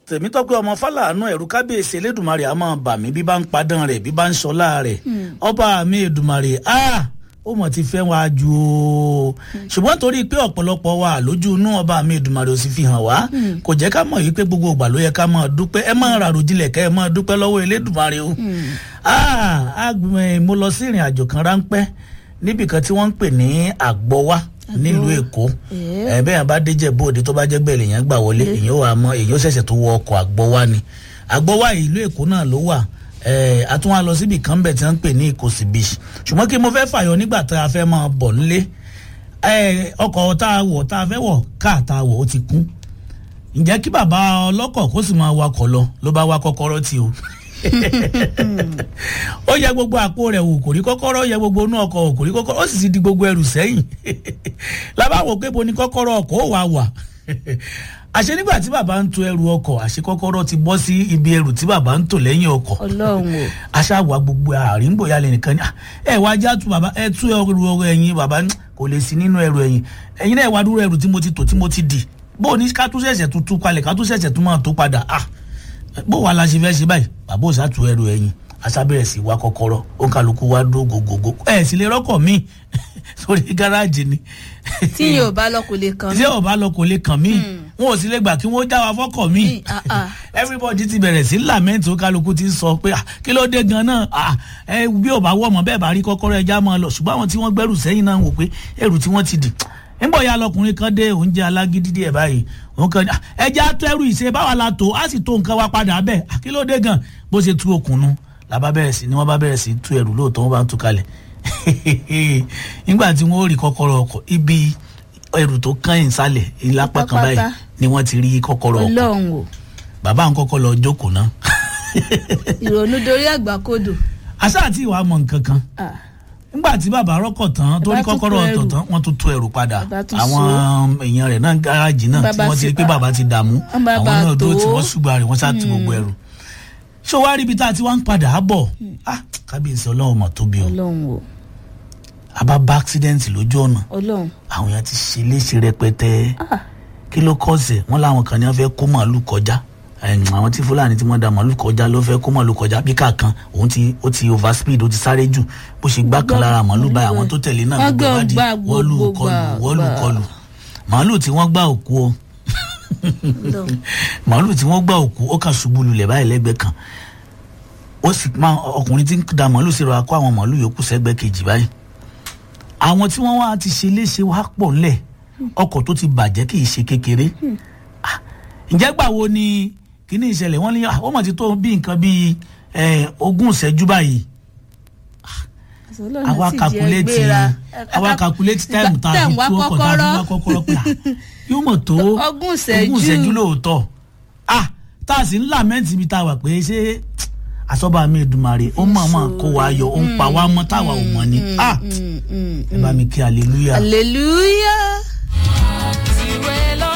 tèmítọ́pẹ́ ọmọ fàlànà ẹ̀rù kábíyèsí elédùnmarè a máa bà mí bí bá ń padàn rẹ̀ bí bá ń sọlá rẹ̀ ọba mi èdùnmarè a ó mọ̀ ti fẹ́ wá ju o ṣùgbọ́n torí pé ọ̀pọ̀lọpọ̀ wa lójú inú ọba mi èdùnmarè ò sì fi hàn wá kò jẹ́ ká mọ̀ yìí pé gbogbo ìgbà ló yẹ ká máa dúpẹ́ ẹ máa ràrò jinlẹ̀ kẹ́ ẹ máa dúpẹ́ lọ́wọ́ elédùnmarè o mo lọ sí ìrìn àjò kan ráńpẹ́ níbìkan tí wọ́n ń pè ní àgbọ̀wá nílùú èkó ẹ bẹ́ẹ̀ bá déjẹ́ bóde tó bá jẹ́ bẹ́ẹ̀ lèèyàn gbà wọlé èèyàn wà mọ́ èèyàn ṣẹ̀ṣẹ̀ tó wọ ọkọ̀ àgbọ̀wá ni àgbọ̀wá ìlú èkó náà ló wà àtúnwá lọ síbi kan bẹ̀ tí wọ́n ń pè ní ìkòsí beach ṣùgbọ́n kí mo fẹ́ fàyọ nígbà tá a fẹ́ máa bọ̀ nílé ọkọ̀ tá a wọ̀ tá a fẹ́ wọ̀ káà tá a wọ̀ ó ti kún ǹjẹ́ kí bàbá ọlọ́kọ̀ kó sì máa wakọ̀ lọ ló bá wá kọ́kọ́rọ́ tí o ó yẹ gbogbo àpò rẹ̀ wò kò rí kọ́kọ́rọ́ yẹ gbogbo inú ọkọ̀ wò kò rí kọ́kọ́rọ́ ó sì ti di gbogbo ẹrù sẹ́yìn lábàwọ̀ pé bo ni kọ́kọ́rọ́ ọkọ̀ ó wà wà àṣẹ nígbà tí bàbá ń to ẹrù ọkọ̀ àṣẹ kọ́kọ́rọ́ ti bọ́ sí ibi ẹrù tí bàbá ń tò lẹ́yìn ọkọ̀ ọlọ́run o aṣáàwá gbogbo àríngbòyà lè nìkan ní ẹ wá já tu bàbá ẹ tú ẹrù ẹ̀yìn bàbá kò lè sí nínú ẹrù ẹ̀yìn ẹ̀yìn náà wá dúró ẹrù tí mo ti tò tí mo ti dì bó o ní ká tún ṣẹ̀ṣẹ̀ tún tú kalẹ̀ ká tún ṣẹ̀ṣẹ̀ tún máa tó padà ah bó wàá la ṣe fẹ́ ṣe báyìí bàbá ò sàtú ẹrù ẹ̀yìn aṣábẹ̀rẹ̀ sí wa kọ́kọ́rọ́ ó ń kálukú wa dó gògògò ẹ̀ sì lè rọ́kọ̀ míì sórí gáràjì ni. tí yóò bá lọ kò lè kàn mí. tí yóò bá lọ kò lè kàn mí wọn ò sì lè gbà kí wọ́n já wa fọ́kọ̀ míì everybody ti bẹ̀rẹ̀ sí lament ó kálukú ti sọ pé kí ló dé gan-an ẹ bí ò bá wọ̀ mọ́ bẹ́ẹ̀ bá rí kọ́kọ́rọ́ ẹja máa lọ ṣùgbọ́n àwọn tí wọ́n gbẹ́rù sẹ́yìn náà wò pé ẹrù tí wọ́n ti dì nígbà ya lọkùnrin kan dé oúnjẹ alágídí díẹ̀ báyìí òun kan ní ẹja tó ẹrù ìṣe báwa la tó á sì tó nǹkan wa padà bẹ́ẹ̀ àkílódé gan bó ṣe tú okùn nu làbá bẹ̀rẹ̀ sí ni wọ́n bá bẹ̀rẹ̀ sí tú ẹrù lóòótọ́ wọ́n bá ń tú kalẹ̀ nígbà tí wọ́n rí kọ́kọ́rọ́ ọkọ̀ ibi ẹrù tó kàn yín sálẹ̀ ìlápá kan báyìí ni wọ́n ti rí kọ́kọ́rọ́ ọkọ̀ ọlọ́run o bàbá ń kọ́kọ́ lọ jókòó ná. ìrònú dorí àgbàkodò. àṣà àti ìwà mọ̀ nǹkan kan nígbà tí bàbá rọ́kọ̀ tán tó rí kọ́kọ́rọ́ ọ̀tọ̀ tán wọ́n tún tú ẹrù padà àwọn èèyàn rẹ̀ náà gáràjì náà tí wọ́n ti rí pé bàbá ti dààmú àwọn náà dúró tí wọ́n ṣùgbọ́n rẹ̀ wọ́n sá ti gbogbo ẹrù ṣé o wá rí ibi tá a ti wá ń padà á bọ̀ kábíyèsí ọlọ́run mọ̀ tóbi o ọlọ́run o àbá bá accident lójú ọ̀nà ọlọ́run àwọn èèyàn ti ṣe léṣe rẹpẹtẹ kí ló kọ́sẹ̀ wọ́n láwọn kan ní wọ́n fẹ́ kó màálù kọjá àwọn tí fúlàní tí wọ́n da màálù kọjá ló fẹ́ kó màálù kọjá bí kàkan òun ti ó ti over speed ó ti sáré jù bó ṣe gbá kan lára màálù báyìí àwọn tó tẹ̀lé náà gbogbo wá di wọ́n lù kọlù wọ́n lù kọlù màálù tí wọ́n gbá òkú o màálù tí wọ́n gbá òkú ó kà ṣubú lulẹ̀ báyìí lẹ́gbẹ̀ẹ́ kan ó sì máa ọkùnrin tí ń da màálù sí ra kó àwọn màálù yòókù sẹ́gbẹ́ kejì báyìí àwọn tí wọ́n wá ti ṣe léṣe wá pọ̀ ńlẹ̀ ọkọ̀ tó ti bàjẹ́ kì í ṣe kékeré ǹjẹ́ gbà wo ni kíní ìṣẹ̀lẹ̀ wọ́n ní wọ́n mọ̀ ti tó bí nǹkan bíi ogún ìṣẹ́jú báyìí àwa kakuléètì àwa kakuléètì táìmù tá a fi tú ọkọ̀ tá a fi wá kọ́kọ́rọ́ pé yóò mọ̀ tó ogún ìṣẹ́jú lóòótọ́ tá a sì ń làmẹ́ǹtì ibi tá a wà pé ṣé àsọ́bà mi Èdùmàrè ó mọ̀ mọ̀ kó wa yọ ó ń pa wá mọ́ táwa ò mọ̀ ni ẹ bá mi kí hallelujah. hallelujah.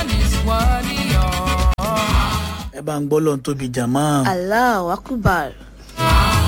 ẹ bá ń gbọ́ lọ́n tóbi jàmọ́. Allahu akbar.